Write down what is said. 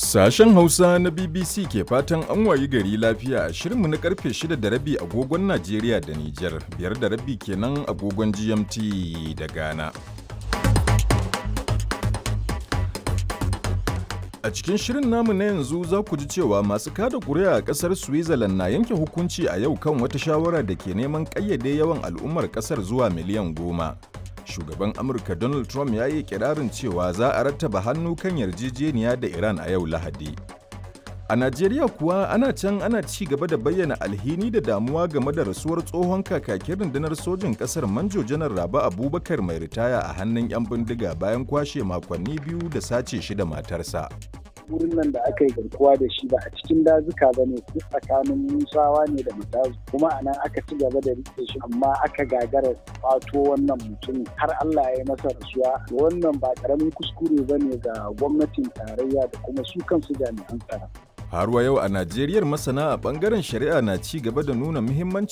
Sashen Hausa na BBC ke fatan an wayi gari lafiya a shirinmu na karfe 6 da rabi agogon Najeriya da Nijar, biyar da rabi kenan agogon GMT da Ghana. A cikin shirin namu na yanzu za ku ji cewa masu kada kuri'a a ƙasar Switzerland na yanke hukunci a yau kan wata shawara da ke neman ƙayyade yawan al'ummar ƙasar zuwa miliyan goma. Shugaban Amurka Donald Trump ya yi kirarin cewa za a rattaba hannu kan yarjejeniya da Iran a yau Lahadi. A Najeriya kuwa ana can ana ci gaba da bayyana alhini da damuwa game da rasuwar tsohon kakakin rundunar sojin ƙasar Manjo Janar Raba Abubakar mai ritaya a hannun 'yan bindiga bayan kwashe makonni biyu da sace shi da matarsa. wurin nan da aka yi garkuwa da shi ba a cikin dazuka ba ne tsakanin musawa ne da mutazu kuma a nan aka ci gaba da rike shi amma aka gagara kwato wannan mutum har Allah ya yi masa rasuwa wannan ba karamin kuskure ba ne ga gwamnatin tarayya da kuma su kansu jami'an tsaro. Har wa yau a Najeriyar masana a bangaren shari'a na ci gaba da nuna muhimmanci